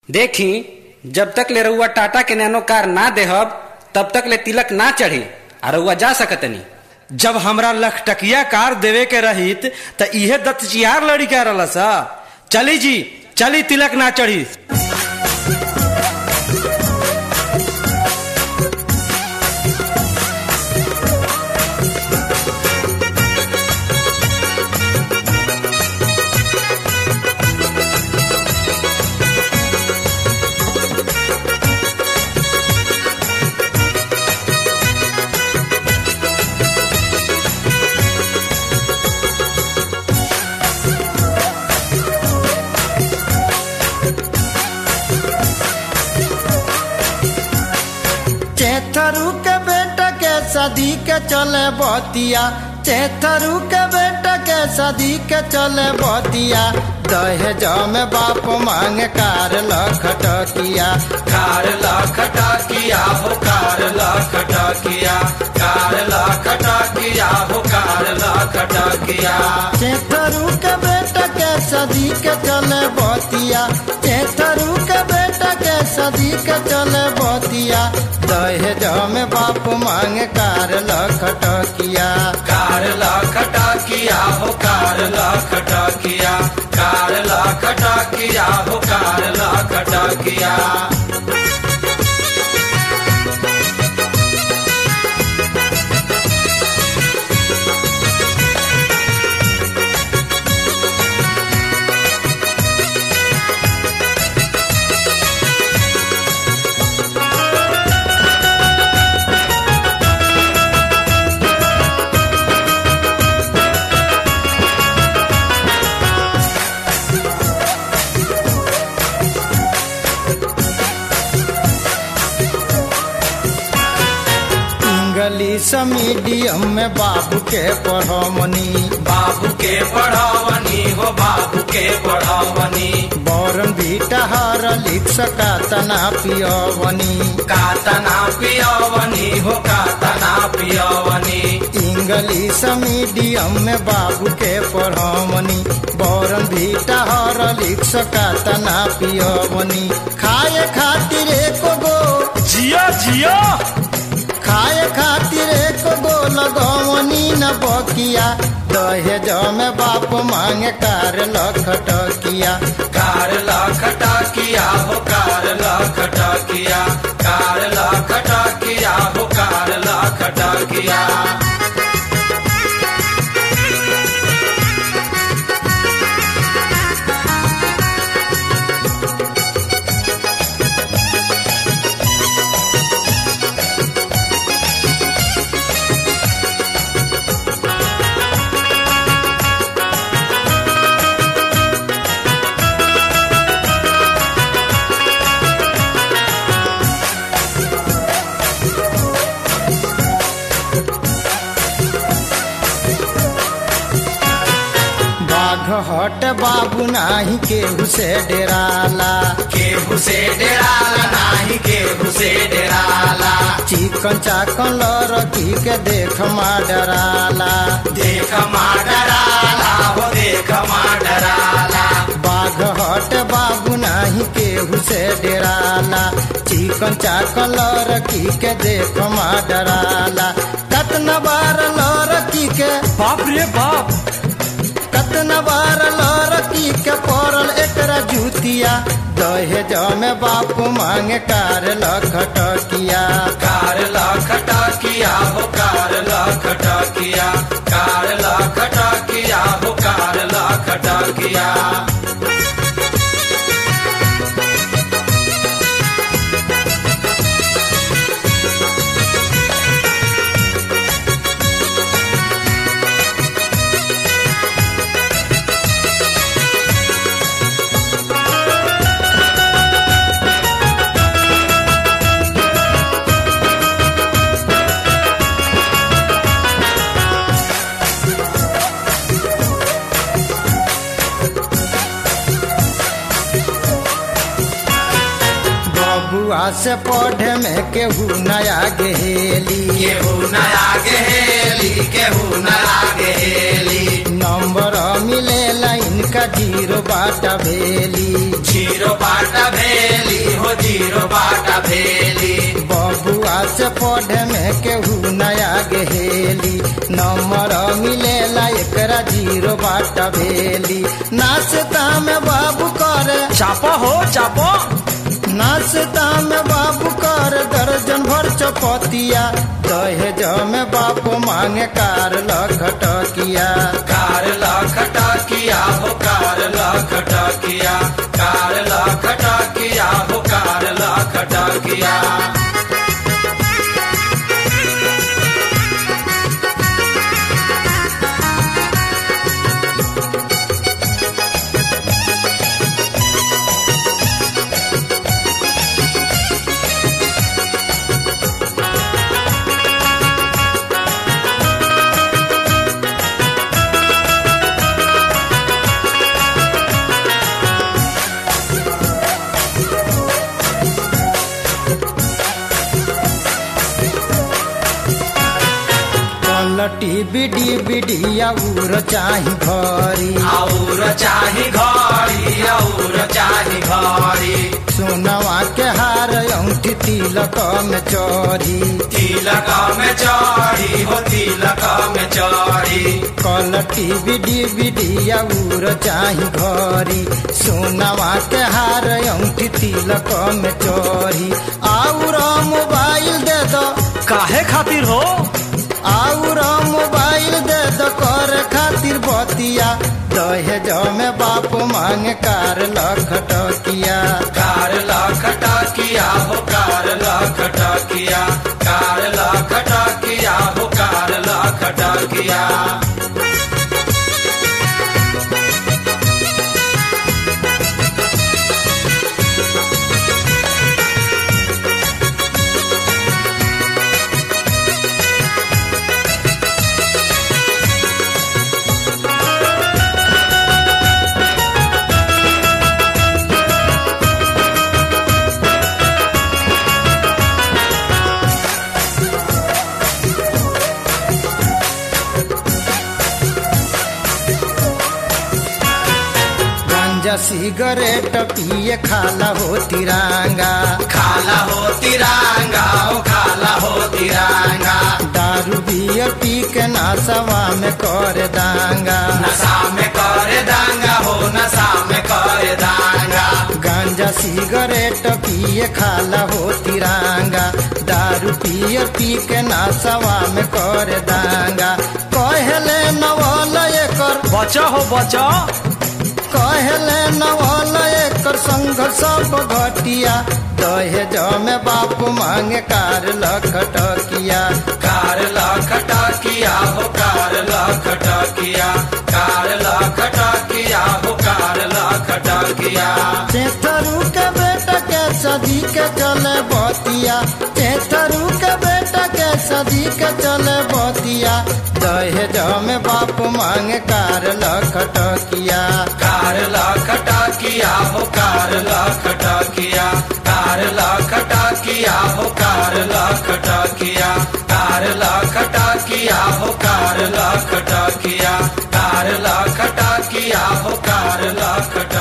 देखी जब तक ले रउआ टाटा के नैनो कार ना देहब तब तक ले तिलक ना चढ़ी आ रउआ जा सकतनी जब हमरा लखटकिया कार देवे के रहित त इहे दत्तचियार लड़ी कह रहा सा चली जी चली तिलक ना चढ़ी चेथरू के बेटा के सदी के चले बतिया चेथरू के बेटा के सदी के चले बतिया दहेज में बाप मांग कार लखटकिया कार लखटा किया हो कार लखटा किया कार लखटा किया हो कार लखटा किया चेथरू के बेटा के सदी के चले बतिया चेथरू के बेटा के सदी के चले बतिया दहेज में बाप मांग कार लखटकिया कार लखटा किया हो कार लखटा किया कार लखटा किया हो कार लखटा किया इंग्लिश मीडियम में बाबू के पढ़मनी बाबू के पढ़ावनी हो बाबू के पढ़ावनी बौरन बीटा हर लिख सका तना पियवनी कातना पियवनी हो कातना पियवनी इंग्लिश मीडियम में बाबू के पढ़मनी बौरन बीटा हर लिख सका तना पियवनी खाए खातिर एक गो जिया जिया खाए खातिर एक गो लगवनी न बकिया दहेज में बाप मांगे कार लखटकिया कार लखटा किया हो कार लखटा किया कार लखटा किया हो कार लखटा किया बाघ हट बाबू नाही केहू से डेराला केहू से डेराला नाही केहू से डेराला चिकन चाकन लड़की के देख मा डराला देख मा डराला हो देख मा डराला बाघ हट बाबू नाही केहू से डेराला चिकन चाकन लड़की के देख मा डराला कतना बार लड़की के बाप रे बाप कतना बार लड़की के पड़ल एकरा जूतिया दहेज में बाप मांगे कार लखटकिया कार लखटा किया हो कार लखटा किया कार लखटा किया हो कार लखटा किया बबुआ से पढ़े में केहू नया गेली केहू नया गेली केहू नया गेली नंबर मिले लाइन का जीरो बाटा भेली जीरो बाट भेल जीरो बाटा भेली बबुआ से पढ़े में केहू नया गेहेली नंबर मिलेला एकरा जीरो बाटा भेली नाश्ता में बाबू करे चापो हो चापो नाश्ता में बाबू कर दर्जन भर चपतिया दहेज में बाप मांगे कार लखटकिया कार लखटा किया हो कार लखटा किया कार लखटा किया हो कार लखटा किया पलटी बिडी बिडिया उर चाही भरी और चाही घड़ी और चाही घड़ी सोनवा के हार औंठी तिलक में चोरी तिलक में चढ़ी हो तिलक में चढ़ी कलटी बिडी बिडिया उर चाही घरी सोनवा के हार औंठी तिलक में चोरी आउर मोबाइल दे दो काहे खातिर हो आउर मोबाइल दे दो कर खातिर बतिया दहेज में बाप मांगे कार लखटकिया कार लखटा किया हो कार लखटा किया कार लखटा किया हो कार लखटा किया गांजा सिगरेट पिए खाला हो तिरंगा खाला हो तिरंगा ओ खाला हो तिरंगा दारू बियर पी के नासवा में कर दांगा नशा में करे दांगा हो नशा में करे दांगा गांजा सिगरेट पिए खाला हो तिरंगा दारू पियर पी के नासवा में कर दांगा कहले नवल एकर बचा हो बचा कहले नवल एकर संघर्ष सब घटिया दहेज में बाप मांगे कार लखटकिया कार लखटा किया हो कार लखटा किया कार लखटा किया हो कार लखटा किया चेथरू के बेटा के सदी के चले बतिया चेथरू के बेटा के सदी के चले बतिया दहेज में बाप मांगे कार लखटकिया कार लखटा किया हो कार लखटा किया कार लखटा किया हो कार लखटा किया कार लखटा किया हो कार लखटा किया कार लखटा किया हो कार लखटा